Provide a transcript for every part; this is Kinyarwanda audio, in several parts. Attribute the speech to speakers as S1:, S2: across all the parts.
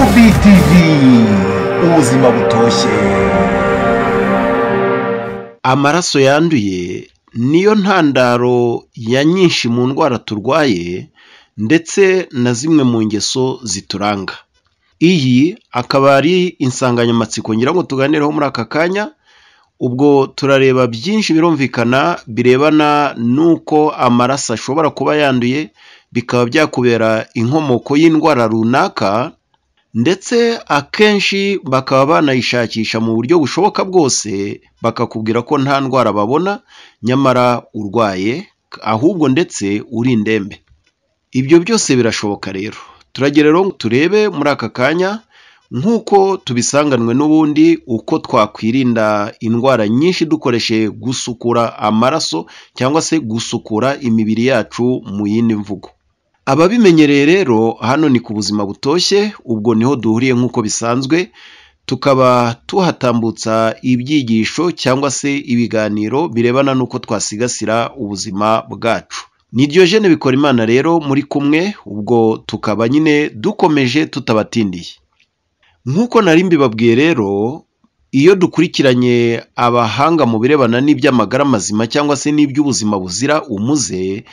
S1: BTV ubuzima butoshye
S2: amaraso yanduye niyo ntandaro ya nyinshi mu ndwara turwaye ndetse na zimwe mu ngeso zituranga iyi akaba ari insanganyamatsiko ngira ngo tuganireho muri aka kanya ubwo turareba byinshi birumvikana birebana n'uko amaraso ashobora kuba yanduye bikaba byakubera inkomoko y'indwara runaka ndetse akenshi bakaba banayishakisha mu buryo bushoboka bwose bakakubwira ko nta ndwara babona nyamara urwaye ahubwo ndetse uri indembe ibyo byose birashoboka rero turagera rero turebe muri aka kanya nk'uko tubisanganwe n'ubundi uko twakwirinda indwara nyinshi dukoresheje gusukura amaraso cyangwa se gusukura imibiri yacu mu yindi mvugo ababimenyereye rero hano ni ku buzima butoshye ubwo niho duhuriye nk'uko bisanzwe tukaba tuhatambutsa ibyigisho cyangwa se ibiganiro birebana n'uko twasigasira ubuzima bwacu niryo jene bikora imana rero muri kumwe ubwo tukaba nyine dukomeje tutabatindiye nk'uko nari mbibabwiye rero iyo dukurikiranye abahanga mu birebana n'iby'amagara mazima cyangwa se n'iby'ubuzima buzira umuze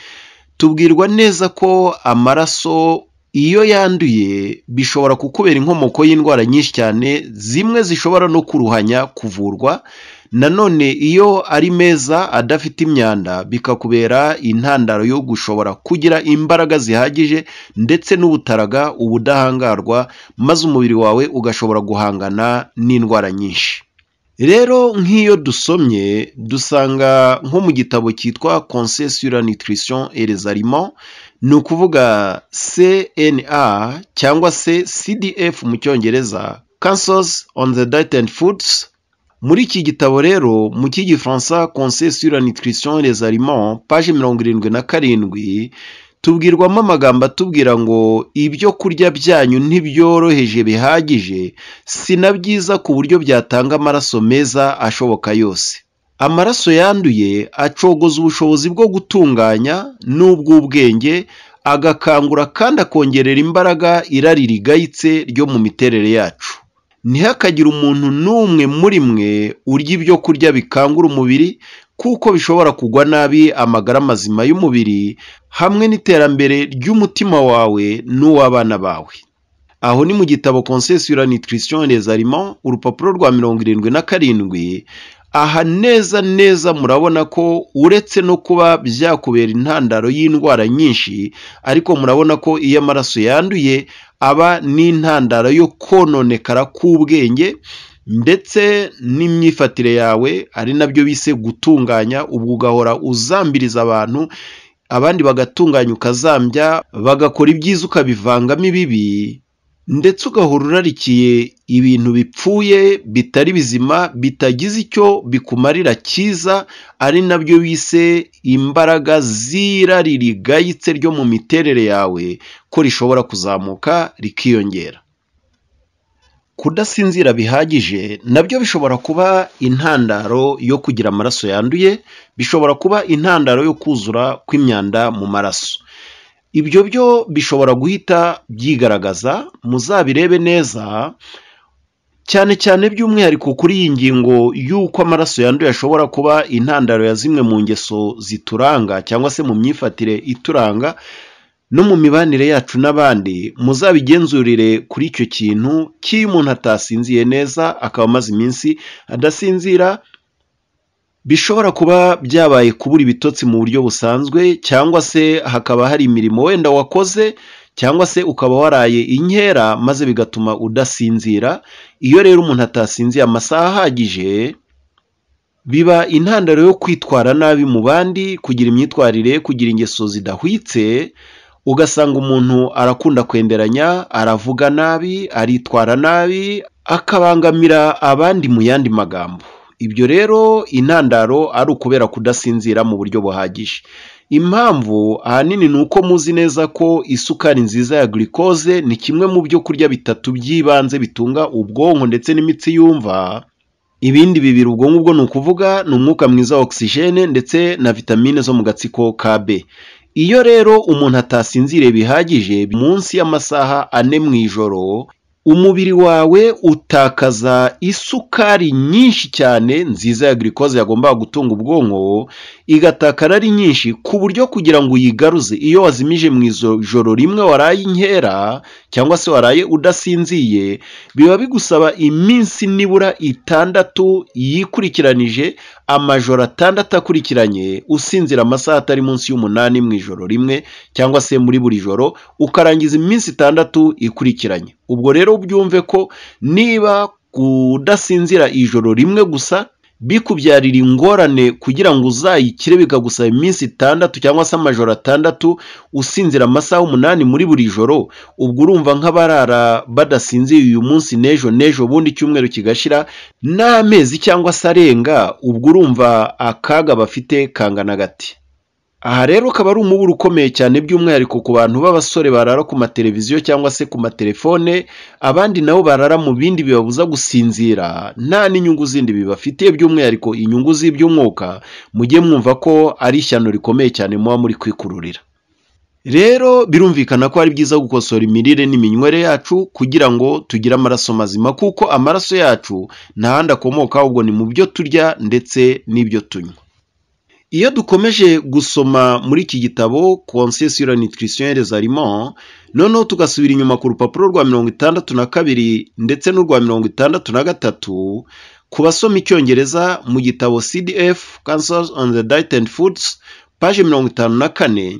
S2: tubwirwa neza ko amaraso iyo yanduye bishobora kukubera inkomoko y'indwara nyinshi cyane zimwe zishobora no kuruhanya kuvurwa nanone iyo ari meza adafite imyanda bikakubera intandaro yo gushobora kugira imbaraga zihagije ndetse n'ubutaraga ubudahangarwa maze umubiri wawe ugashobora guhangana n'indwara nyinshi rero nk'iyo dusomye dusanga nko mu gitabo cyitwa conseil sur la nutrition et les aliments ni ukuvuga cna cyangwa se cdf mu cyongereza cancers on the diet and foods muri iki gitabo rero mu cy'igifaransa conseil sur la nutrition et les aliments page mirongo irindwi na karindwi tubwirwamo amagambo atubwira ngo ibyo kurya byanyu ntibyoroheje bihagije si na byiza ku buryo byatanga amaraso meza ashoboka yose amaraso yanduye acogoza ubushobozi bwo gutunganya n'ubw'ubwenge agakangura kandi akongerera imbaraga irari rigayitse ryo mu miterere yacu ntihakagire umuntu n'umwe muri mwe urya ibyo kurya bikangura umubiri kuko bishobora kugwa nabi amagara mazima y'umubiri hamwe n'iterambere ry'umutima wawe n'uw'abana bawe aho ni mu gitabo conseil sur la nutrition et les aliments urupapuro rwa mirongo irindwi na karindwi aha neza neza murabona ko uretse no kuba byakubera intandaro y'indwara nyinshi ariko murabona ko iyo amaraso yanduye aba n'intandaro yo kononekara k'ubwenge ndetse n'imyifatire yawe ari nabyo bise gutunganya ubwo ugahora uzambiriza abantu abandi bagatunganya ukazambya bagakora ibyiza ukabivangamo ibibi ndetse ugahora urarikiye ibintu bipfuye bitari bizima bitagize icyo bikumarira cyiza ari nabyo bise imbaraga z'irari rigayitse ryo mu miterere yawe ko rishobora kuzamuka rikiyongera kudasinzira bihagije nabyo bishobora kuba intandaro yo kugira amaraso yanduye bishobora kuba intandaro yo kuzura kw'imyanda mu maraso ibyo byo bishobora guhita byigaragaza muzabirebe neza cyane cyane by'umwihariko kuri iyi ngingo y'uko amaraso yanduye ashobora kuba intandaro ya zimwe mu ngeso zituranga cyangwa se mu myifatire ituranga no mu mibanire yacu n'abandi muzabigenzurire kuri icyo kintu cy'iyo umuntu atasinziye neza akaba amaze iminsi adasinzira bishobora kuba byabaye kubura ibitotsi mu buryo busanzwe cyangwa se hakaba hari imirimo wenda wakoze cyangwa se ukaba waraye inkera maze bigatuma udasinzira iyo rero umuntu atasinziye amasaha ahagije biba intandaro yo kwitwara nabi mu bandi kugira imyitwarire kugira ingeso zidahwitse ugasanga umuntu arakunda kwenderanya aravuga nabi aritwara nabi akabangamira abandi mu yandi magambo ibyo rero intandaro ari ukubera kudasinzira mu buryo buhagije impamvu ahanini ni uko muzi neza ko isukari nziza ya glucose ni kimwe mu byo kurya bitatu by'ibanze bitunga ubwonko ndetse n'imitsi yumva ibindi bibiri ubwo ngubwo ni ukuvuga ni umwuka mwiza wa ogisijene ndetse na vitamine zo mu gatsiko ka b iyo rero umuntu atasinziriye bihagije munsi y'amasaha ane mu ijoro umubiri wawe utakaza isukari nyinshi cyane nziza ya girikoze yagombaga gutunga ubwonko igatakara ari nyinshi ku buryo kugira ngo uyigaruze iyo wazimije mu ijoro rimwe waraye inkera cyangwa se waraye udasinziye biba bigusaba iminsi nibura itandatu yikurikiranije amajoro atandatu akurikiranye usinzira amasaha atari munsi y'umunani mu ijoro rimwe cyangwa se muri buri joro ukarangiza iminsi itandatu ikurikiranye ubwo rero byumve ko niba kudasinzira ijoro rimwe gusa bikubyarira ingorane kugira ngo uzayikire bikagusaba iminsi itandatu cyangwa se amajoro atandatu usinzira amasaha umunani muri buri joro ubwo urumva nk'abarara badasinziye uyu munsi n'ejo n'ejo bundi icyumweru kigashira n'amezi cyangwa se arenga ubwo urumva akaga bafite kangana gati aha rero ukaba ari umuburo ukomeye cyane by'umwihariko ku bantu b'abasore barara ku mateleviziyo cyangwa se ku matelefone abandi nabo barara mu bindi bibabuza gusinzira nta n'inyungu zindi bibafitiye by'umwihariko inyungu z'iby'umwuka mujye mwumva ko ari ishyano rikomeye cyane muba muri kwikururira rero birumvikana ko ari byiza gukosora imirire n'iminywere yacu kugira ngo tugire amaraso mazima kuko amaraso yacu nta handi akomoka ahubwo ni mu byo turya ndetse n'ibyo tunywa iyo dukomeje gusoma muri iki gitabo conscience sur la nutrition et les aliments noneho tugasubira inyuma ku rupapuro rwa mirongo itandatu na kabiri ndetse n'urwa mirongo itandatu na gatatu ku basoma icyongereza mu gitabo cdf cancers on the diet and foods paje mirongo itanu na kane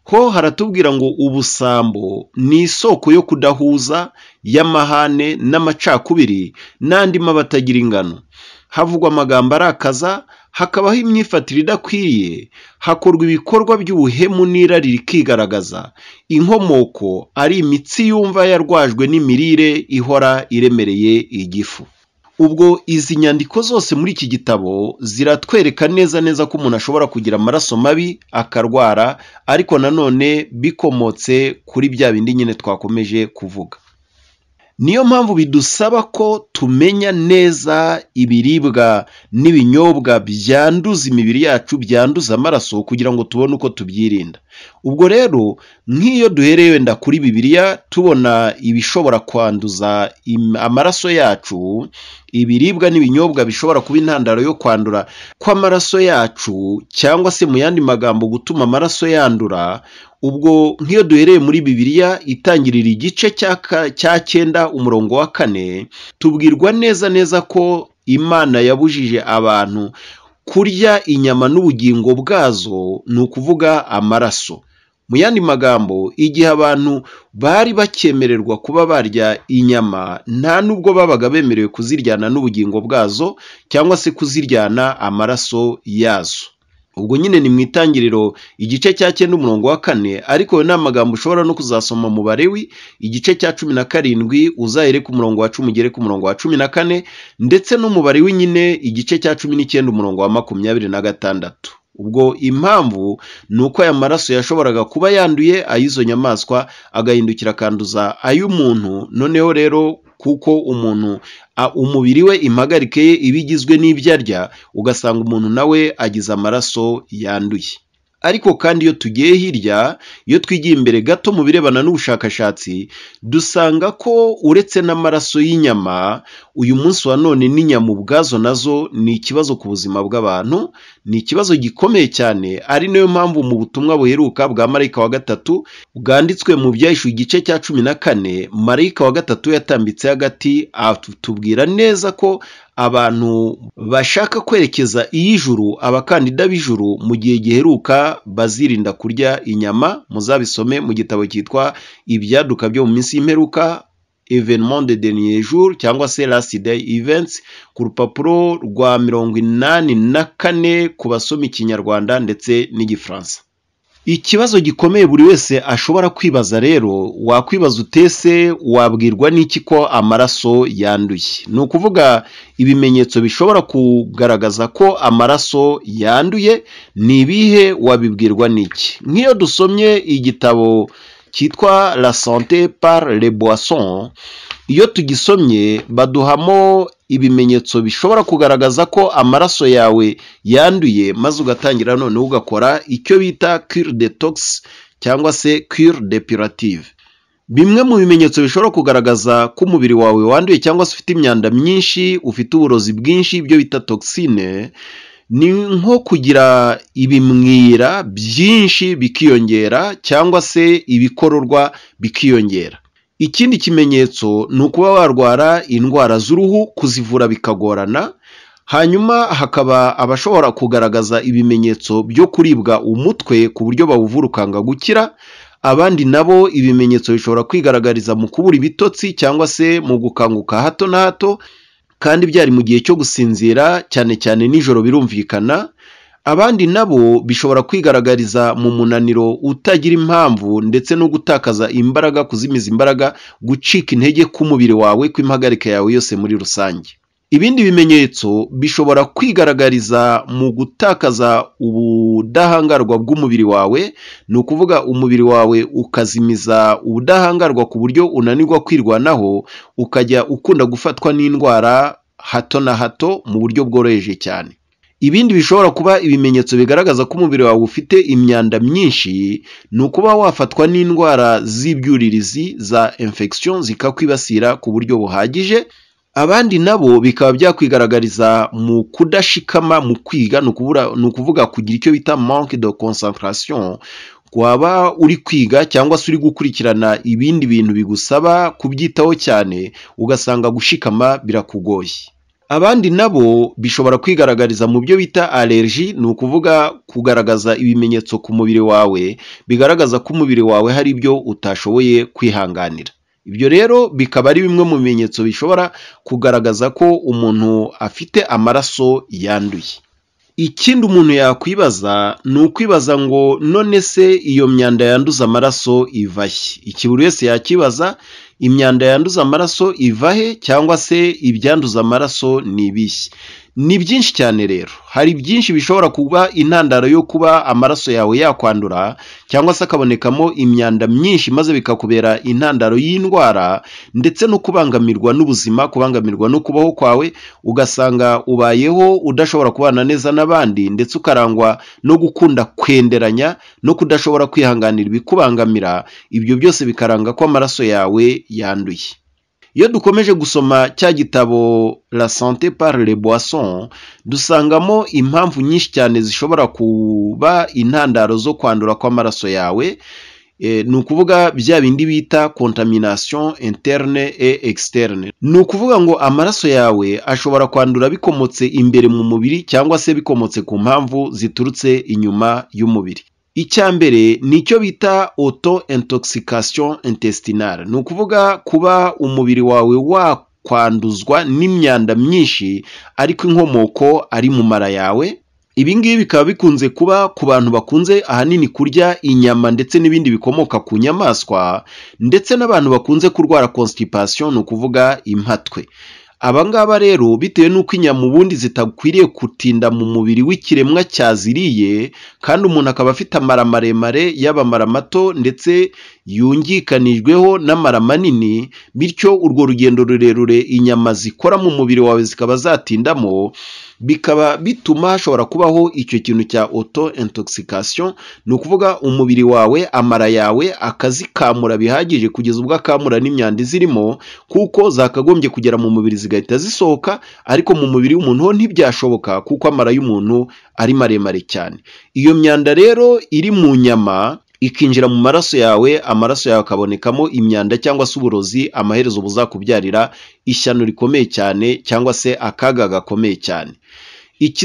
S2: ho haratubwira ngo ubusambo ni isoko yo kudahuza y'amahane n'amacakubiri n'andi mabatagira ingano havugwa amagambo arakaza hakabaho imyifatire idakwiriye hakorwa ibikorwa by'ubuhemu n'irari rikigaragaza inkomoko ari imitsi yumva yarwajwe n'imirire ihora iremereye igifu ubwo izi nyandiko zose muri iki gitabo ziratwereka neza neza ko umuntu ashobora kugira amaraso mabi akarwara ariko nanone bikomotse kuri bya bindi nyine twakomeje kuvuga niyo mpamvu bidusaba ko tumenya neza ibiribwa n'ibinyobwa byanduza imibiri yacu byanduza amaraso kugira ngo tubone uko tubyirinda ubwo rero nk'iyo duhereye wenda kuri bibiliya tubona ibishobora kwanduza amaraso yacu ibiribwa n'ibinyobwa bishobora kuba intandaro yo kwandura kw'amaraso yacu cyangwa se mu yandi magambo gutuma amaraso yandura ubwo nk'iyo duhereye muri bibiliya itangirira igice cya cyenda umurongo wa kane tubwirwa neza neza ko imana yabujije abantu kurya inyama n'ubugingo bwazo ni ukuvuga amaraso mu yandi magambo igihe abantu bari bakemererwa kuba barya inyama nta nubwo babaga bemerewe kuziryana n'ubugingo bwazo cyangwa se kuziryana amaraso yazo ubwo nyine ni mu itangiriro igice cya cyenda umurongo wa kane ariko ayo ni amagambo ushobora no kuzasoma mu barewi igice cya cumi na karindwi uzahere ku murongo wa cumi ugere ku murongo wa cumi na kane ndetse no mu barewi nyine igice cya cumi n'icyenda umurongo wa makumyabiri na gatandatu ubwo impamvu ni uko aya maraso yashoboraga kuba yanduye ay'izo nyamaswa agahindukira akanduza ay'umuntu noneho rero kuko umuntu umubiri we impagarike ye iba igizwe n'ibyo arya ugasanga umuntu nawe agize amaraso yanduye ariko kandi iyo tugiye hirya iyo twigiye imbere gato mu birebana n'ubushakashatsi dusanga ko uretse n'amaraso y'inyama uyu munsi wa none n'inyama ubwazo nazo ni ikibazo ku buzima bw'abantu ni ikibazo gikomeye cyane ari nayo mpamvu mu butumwa buheruka bwa marayika wa gatatu bwanditswe mu byahishuwe igice cya cumi na kane marayika wa gatatu yatambitse hagati atubwira neza ko abantu bashaka kwerekeza iy'ijuru abakandida b'ijuru mu gihe giheruka bazirinda kurya inyama muzabisome mu gitabo cyitwa ibyaduka byo mu minsi y'imperuka evenement de dernier jour cyangwa se last day events ku rupapuro rwa mirongo inani na kane ku basoma ikinyarwanda ndetse n'igifaransa ikibazo gikomeye buri wese ashobora kwibaza rero wakwibaza utese wabwirwa n'iki ko amaraso yanduye ni ukuvuga ibimenyetso bishobora kugaragaza ko amaraso yanduye ni ibihe wabibwirwa n'iki nk'iyo dusomye igitabo cyitwa la sante par le boisson iyo tugisomye baduhamo ibimenyetso bishobora kugaragaza ko amaraso yawe yanduye maze ugatangira noneho ugakora icyo bita cure de tox cyangwa se cure depurative bimwe mu bimenyetso bishobora kugaragaza ko umubiri wawe wanduye cyangwa se ufite imyanda myinshi ufite uburozi bwinshi ibyo bita toxine ni nko kugira ibimwira byinshi bikiyongera cyangwa se ibikororwa bikiyongera ikindi kimenyetso ni ukuba warwara indwara z'uruhu kuzivura bikagorana hanyuma hakaba abashobora kugaragaza ibimenyetso byo kuribwa umutwe ku buryo bawuvura ukanga gukira abandi nabo ibimenyetso bishobora kwigaragariza mu kubura ibitotsi cyangwa se mu gukanguka hato na hato kandi byari mu gihe cyo gusinzira cyane cyane nijoro birumvikana abandi nabo bishobora kwigaragariza mu munaniro utagira impamvu ndetse no gutakaza imbaraga kuzimiza imbaraga gucika intege k'umubiri wawe kw'impagarika yawe yose muri rusange ibindi bimenyetso bishobora kwigaragariza mu gutakaza ubudahangarwa bw'umubiri wawe ni ukuvuga umubiri wawe ukazimiza ubudahangarwa ku buryo unanirwa kwirwanaho ukajya ukunda gufatwa n'indwara hato na hato mu buryo bworoheje cyane ibindi bishobora kuba ibimenyetso bigaragaza ko umubiri wawe ufite imyanda myinshi ni ukuba wafatwa n'indwara z'ibyuririzi za infection zikakwibasira ku buryo buhagije abandi nabo bikaba byakwigaragariza mu kudashikama mu kwiga ni ukuvuga kugira icyo bita manque de concentration waba uri kwiga cyangwa se uri gukurikirana ibindi bintu bigusaba kubyitaho cyane ugasanga gushikama birakugoye abandi nabo bishobora kwigaragariza mu byo bita allergie ni ukuvuga kugaragaza ibimenyetso ku mubiri wawe bigaragaza ko umubiri wawe hari ibyo utashoboye kwihanganira ibyo rero bikaba ari bimwe mu bimenyetso bishobora kugaragaza ko umuntu afite amaraso yanduye ikindi umuntu yakwibaza ni ukwibaza ngo none se iyo myanda yanduza amaraso iva he iki buri wese yakibaza imyanda yanduza amaraso iva he cyangwa se ibyanduza amaraso ni ibihe ni byinshi cyane rero hari byinshi bishobora kuba intandaro yo kuba amaraso yawe yakwandura cyangwa se akabonekamo imyanda myinshi maze bikakubera intandaro y'indwara ndetse no kubangamirwa n'ubuzima kubangamirwa no kubaho kwawe ugasanga ubayeho udashobora kubana neza n'abandi ndetse ukarangwa no gukunda kwenderanya no kudashobora kwihanganira ibikubangamira ibyo byose bikaranga ko amaraso yawe yanduye iyo dukomeje gusoma cya gitabo la sante par le boisson dusangamo impamvu nyinshi cyane zishobora kuba intandaro zo kwandura kw'amaraso yawe ni ukuvuga bya bindi bita contamination interne et externe ni ukuvuga ngo amaraso yawe ashobora kwandura bikomotse imbere mu mubiri cyangwa se bikomotse ku mpamvu ziturutse inyuma y'umubiri icya mbere ni icyo bita auto intoxication intestinale ni ukuvuga kuba umubiri wawe wakwanduzwa n'imyanda myinshi ariko inkomoko ari mu mara yawe ibi ngibi bikaba bikunze kuba ku bantu bakunze ahanini kurya inyama ndetse n'ibindi bikomoka ku nyamaswa ndetse n'abantu bakunze kurwara constipation ni ukuvuga impatwe aba ngaba rero bitewe n'uko inyama ubundi zitakwiriye gutinda mu mubiri w'ikiremwa cyaziriye kandi umuntu akaba afite amara maremare y'abamara mato ndetse yungikanijweho n'amara manini bityo urwo rugendo rurerure inyama zikora mu mubiri wawe zikaba zatindamo bikaba bituma hashobora kubaho icyo kintu cya auto intoxication ni ukuvuga umubiri wawe amara yawe akazikamura bihagije kugeza ubwo akamura n'imyanda izirimo kuko zakagombye kugera mu mubiri zigahita zisohoka ariko mu mubiri w'umuntu ho ntibyashoboka kuko amara y'umuntu ari maremare cyane iyo myanda rero iri mu nyama ikinjira mu maraso yawe amaraso yawe akabonekamo imyanda cyangwa se uburozi amaherezo buzakubyarira ishyano rikomeye cyane cyangwa se akaga gakomeye cyane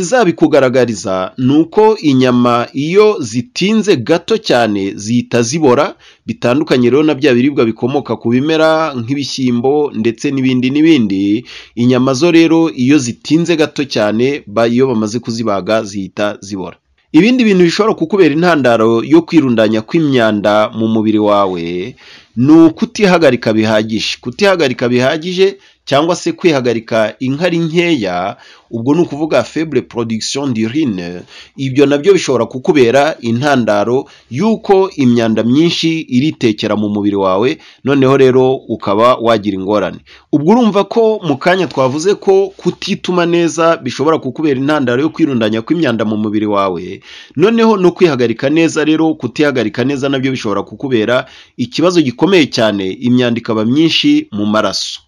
S2: ikizabikugaragariza ni uko inyama iyo zitinze gato cyane zihita zibora bitandukanye rero na bya biribwa bikomoka ku bimera nk'ibishyimbo ndetse n'ibindi n'ibindi inyama zo rero iyo zitinze gato cyane iyo bamaze kuzibaga zihita zibora ibindi bintu bishobora kukubera intandaro yo kwirundanya kw'imyanda mu mubiri wawe ni ukutihagarika bihagije kutihagarika bihagije cyangwa se kwihagarika inkari nkeya ubwo ni ukuvuga faible production d'urine ibyo nabyo bishobora kukubera intandaro y'uko imyanda myinshi iritekera mu mubiri wawe noneho rero ukaba wagira ingorane ubwo urumva ko mu kanya twavuze ko kutituma neza bishobora kukubera intandaro yo kwirundanya kw'imyanda mu mubiri wawe noneho no kwihagarika neza rero kutihagarika neza nabyo bishobora kukubera ikibazo gikomeye zikomeye cyane imyanda ikaba myinshi mu maraso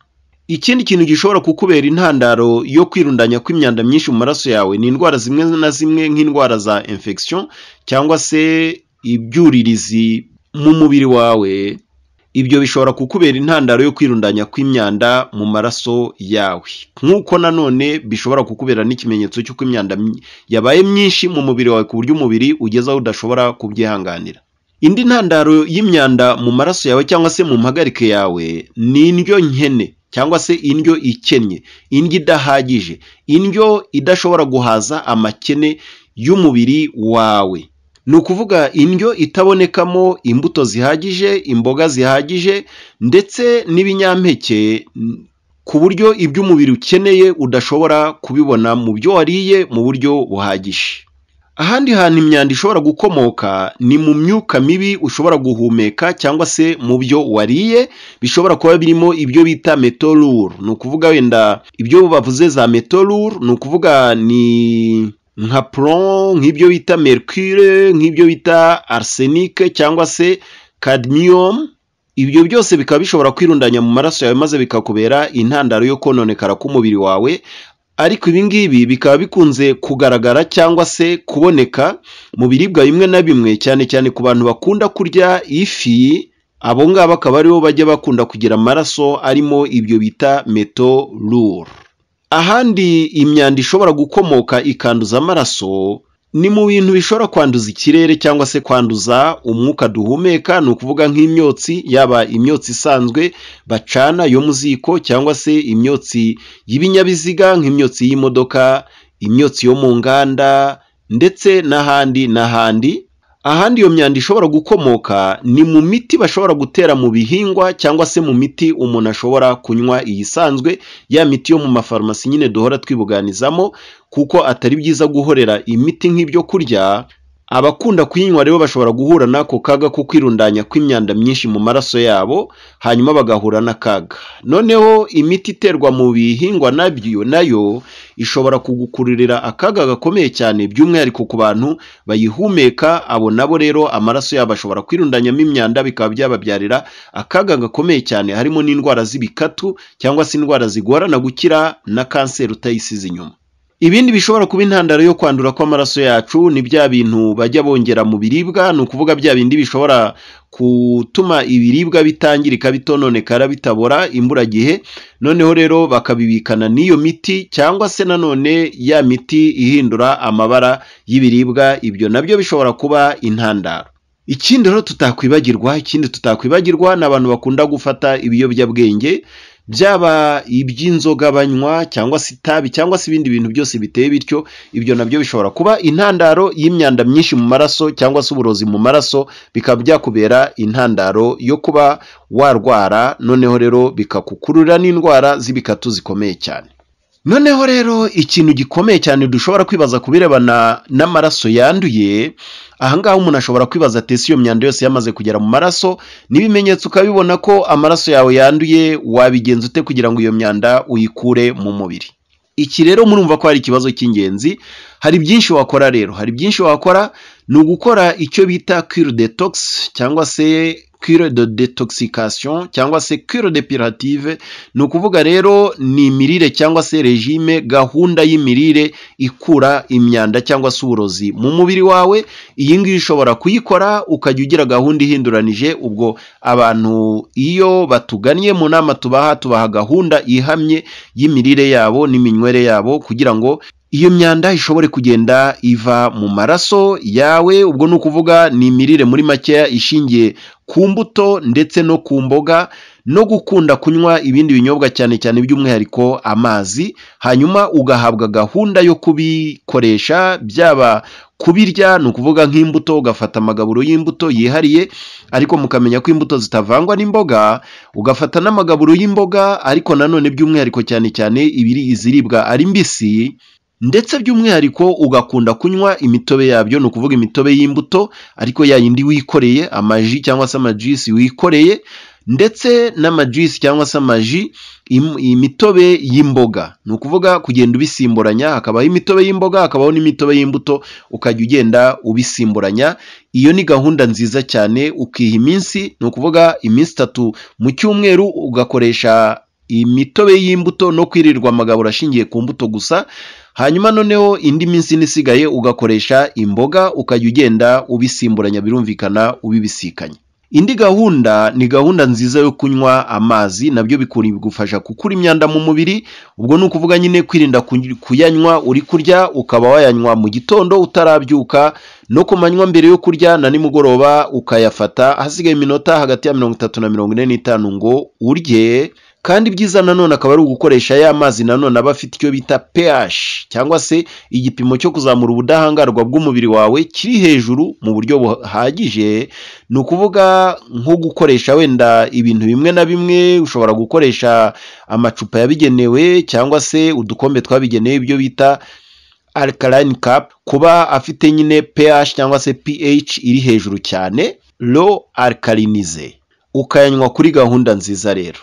S2: ikindi kintu gishobora kukubera intandaro yo kwirundanya kw'imyanda myinshi mu maraso yawe ni indwara zimwe na zimwe nk'indwara za infection cyangwa se ibyuririzi mu mubiri wawe ibyo bishobora kukubera intandaro yo kwirundanya kw'imyanda mu maraso yawe nk'uko nanone bishobora kukubera n'ikimenyetso cy'uko imyanda my- yabaye myinshi mu mubiri wawe ku buryo umubiri ugeze aho udashobora kubyihanganira indi ntandaro y'imyanda mu maraso yawe cyangwa se mu mpagarike yawe ni indyo nkene cyangwa se indyo ikennye indyo idahagije indyo idashobora guhaza amakene y'umubiri wawe ni ukuvuga indyo itabonekamo imbuto zihagije imboga zihagije ndetse n'ibinyampeke n- ku buryo ibyo umubiri ukeneye udashobora kubibona mu byo wariye mu buryo buhagije ahandi hantu imyanda ishobora gukomoka ni mu myuka mibi ushobora guhumeka cyangwa se mu byo wariye bishobora kuba birimo ibyo bita metorure ni ukuvuga wenda ibyo bavuze za metorure ni ukuvuga ni nka pron nk'ibyo bita mercure nk'ibyo bita arsenic cyangwa se cadmium ibyo byose bikaba bishobora kwirundanya mu maraso yawe maze bikakubera intandaro yo kononekara k'umubiri wawe ariko ibi ngibi bikaba bikunze kugaragara cyangwa se kuboneka mu biribwa bimwe na bimwe cyane cyane ku bantu bakunda kurya ifi abo ngabo akaba aribo bajya bakunda kugira amaraso arimo ibyo bita metorure ahandi imyanda ishobora gukomoka ikanduza amaraso ni mu bintu bishobora kwanduza ikirere cyangwa se kwanduza umwuka duhumeka ni ukuvuga nk'imyotsi yaba imyotsi isanzwe bacana yo mu ziko cyangwa se imyotsi y'ibinyabiziga nk'imyotsi y'imodoka imyotsi yo mu nganda ndetse n'ahandi n'ahandi ahandi iyo myanda ishobora gukomoka ni mu miti bashobora gutera mu bihingwa cyangwa se mu miti umuntu ashobora kunywa iyisanzwe ya miti yo mu mafarumasi nyine duhora twibuganizamo kuko atari byiza guhorera imiti nk'ibyo kurya abakunda kuyinywa rero bashobora guhura n'ako kaga ko kwirundanya kw'imyanda myinshi mu maraso yabo hanyuma bagahura n'akaga noneho imiti iterwa mu bihingwa nabyo nayo ishobora kugukururira akaga gakomeye cyane by'umwihariko ku bantu bayihumeka abo nabo rero amaraso yabo ashobora kwirundanyamo imyanda bikaba byababyarira akaga gakomeye cyane harimo n'indwara z'ibikatu cyangwa se indwara zigorana gukira na kanseri utayisize inyuma ibindi bishobora kuba intandaro yo kwandura kw'amaraso yacu ni bya bintu bajya bongera mu biribwa ni ukuvuga bya bindi bishobora gutuma ibiribwa bitangirika bitononekara bitabora imburagihe noneho rero bakabibikana n'iyo miti cyangwa se nanone ya miti ihindura amabara y'ibiribwa ibyo nabyo bishobora kuba intandaro ikindi rero tutakwibagirwa ikindi tutakwibagirwa ni abantu bakunda gufata ibiyobyabwenge byaba iby'inzoga banywa cyangwa se itabi cyangwa se ibindi bintu byose biteye bityo ibyo nabyo bishobora kuba intandaro y'imyanda myinshi mu maraso cyangwa se uburozi mu maraso bikaba byakubera intandaro yo kuba warwara noneho rero bikakukururira n'indwara z'ibikatu zikomeye cyane noneho rero ikintu gikomeye cyane dushobora kwibaza ku birebana n'amaraso yanduye ahangaha umuntu ashobora kwibaza atese iyo myanda yose yamaze kugera mu maraso n'ibimenyetso ukabibona ko amaraso yawe yanduye wabigenza ute kugira ngo iyo myanda uyikure mu mubiri iki rero murumva ko hari ikibazo cy'ingenzi hari byinshi wakora rero hari byinshi wakora ni ugukora icyo bita cure detox cyangwa se cure de detoxication cyangwa se cure depurative ni ukuvuga rero ni imirire cyangwa se regime gahunda y'imirire ikura imyanda cyangwa se uburozi mu mubiri wawe iyi ngiyi ushobora kuyikora ukajya ugira gahunda ihinduranije ubwo abantu iyo batugannye mu nama tubaha tubaha gahunda ihamye y'imirire yabo n'iminywere yabo kugira ngo iyo myanda ishobore kugenda iva mu maraso yawe ubwo ni ukuvuga ni imirire muri makeya ishingiye ku mbuto ndetse no ku mboga no gukunda kunywa ibindi binyobwa cyane cyane by'umwihariko amazi hanyuma ugahabwa gahunda yo kubikoresha byaba kubirya ni ukuvuga nk'imbuto ugafata amagaburo y'imbuto yihariye ariko mukamenya ko imbuto zitavangwa n'imboga ugafata n'amagaburo y'imboga ariko nanone by'umwihariko cyane cyane ibiri iziribwa ari mbisi ndetse by'umwihariko ugakunda kunywa imitobe yabyo ni ukuvuga imitobe y'imbuto ariko ya yindi wikoreye amaji cyangwa se amajisi wikoreye ndetse n'amajisi cyangwa se amaji im- imitobe y'imboga ni ukuvuga kugenda ubisimburanya hakabaho imitobe y'imboga hakabaho n'imitobe y'imbuto ukajya ugenda ubisimburanya iyo ni gahunda nziza cyane ukiha iminsi ni ukuvuga iminsi itatu mu cyumweru ugakoresha imitobe y'imbuto no kwirirwa amagaburo ashingiye ku mbuto gusa hanyuma noneho indi minsi ine isigaye ugakoresha imboga ukajya ugenda ubisimburanya birumvikana ubibisikanya indi gahunda ni gahunda nziza yo kunywa amazi nabyo bigufasha gukura imyanda mu mubiri ubwo ni ukuvuga nyine kwirinda kuny- kuyanywa uri kurya ukaba wayanywa mu gitondo utarabyuka no ku manywa mbere yo kurya na nimugoroba ukayafata hasigaye iminota hagati ya mirongo itatu na mirongo ine n'itanu ngo urye kandi ibyiza nanone akaba ari ugukoresha ya mazi nanone aba afite icyo bita pH cyangwa se igipimo cyo kuzamura ubudahangarwa bw'umubiri wawe kiri hejuru mu buryo buhagije ni ukuvuga nko gukoresha wenda ibintu bimwe na bimwe ushobora gukoresha amacupa yabigenewe cyangwa se udukombe twabigenewe ibyo bita alkaline cup kuba afite nyine pH cyangwa se pH iri hejuru cyane low alkalinize ukayanywa kuri gahunda nziza rero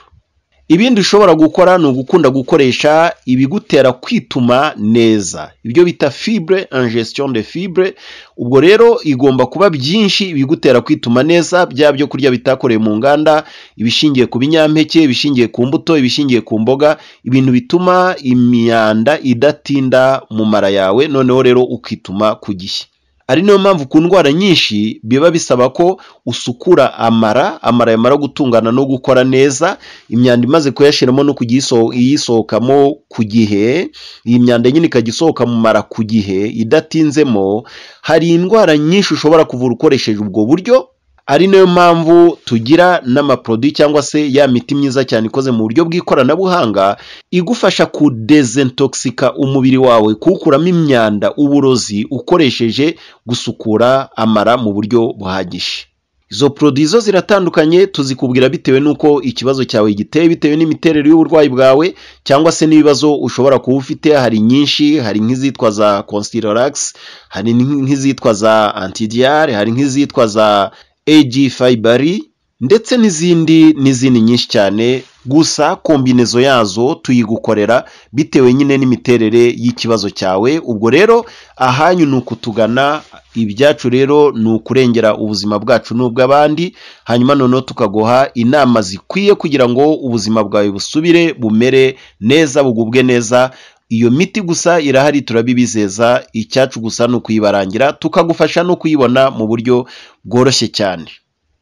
S2: ibindi ushobora gukora ni ugukunda gukoresha ibigutera kwituma neza ibyo bita fibre ingestion de fibre ubwo rero igomba kuba byinshi ibigutera kwituma neza bya byo kurya bitakorewe mu nganda ibishingiye ku binyampeke ibishingiye ku mbuto ibishingiye ku mboga ibintu bituma imyanda idatinda mu mara yawe noneho rero ukituma ku gihe ari nayo mpamvu ku ndwara nyinshi biba bisaba ko usukura amara amara yamara gutungana no gukora neza imyanda imaze kuyashiramo no kujya iso- iyisohokamo ku gihe iyi myanda nyine ikajya isohoka mu mara ku gihe idatinzemo hari indwara nyinshi ushobora kuvura ukoresheje ubwo buryo ari nayo mpamvu tugira n'amaproduwi cyangwa se ya miti myiza cyane ikoze mu buryo bw'ikoranabuhanga igufasha kudezintoxika umubiri wawe kuwukuramo imyanda uburozi ukoresheje gusukura amara mu buryo buhagije izo produwi zo ziratandukanye tuzikubwira bitewe n'uko ikibazo cyawe giteye bitewe n'imiterere y'uburwayi bwawe cyangwa se n'ibibazo ushobora kuba ufite hari nyinshi hari nk'izitwa za consilorax hari nk'izitwa za antidiare hari nk'izitwa za AG Fibari ndetse n'izindi n'izindi nyinshi cyane gusa kombinezo yazo tuyigukorera bitewe nyine n'imiterere y'ikibazo cyawe ubwo rero ahanyu ni ukutugana ibyacu rero ni ukurengera ubuzima bwacu n'ubw'abandi hanyuma noneho tukaguha inama zikwiye kugira ngo ubuzima bwawe busubire bumere neza bugubwe neza iyo miti gusa irahari turabibizeza icyacu gusa ni ukuyibarangira tukagufasha no kuyibona mu buryo bworoshye cyane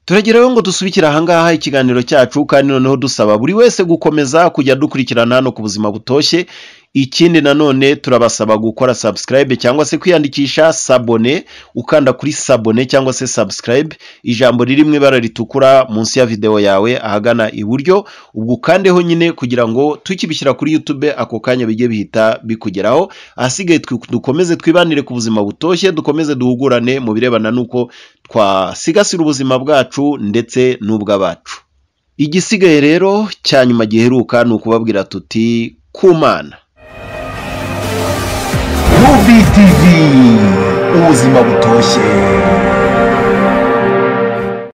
S2: turageraho ngo dusubikire ahangaha ikiganiro cyacu kandi noneho dusaba buri wese gukomeza kujya dukurikirana hano ku buzima butoshye ikindi nanone turabasaba gukora subscribe cyangwa se kwiyandikisha sabone ukanda kuri sabone cyangwa se subscribe ijambo riri mu ibara ritukura munsi ya videwo yawe ahagana iburyo ubwo ukandeho nyine kugira ngo tukibishyira kuri youtube ako kanya bijye bihita bikugeraho ahasigaye twi- dukomeze twibanire ku buzima butoshye dukomeze duhugurane mu birebana n'uko twasigasira ubuzima bwacu ndetse n'ubw'abacu igisigaye rero cya nyuma giheruka ni ukubabwira tuti kumana
S1: Movie TV ubuzima butoshye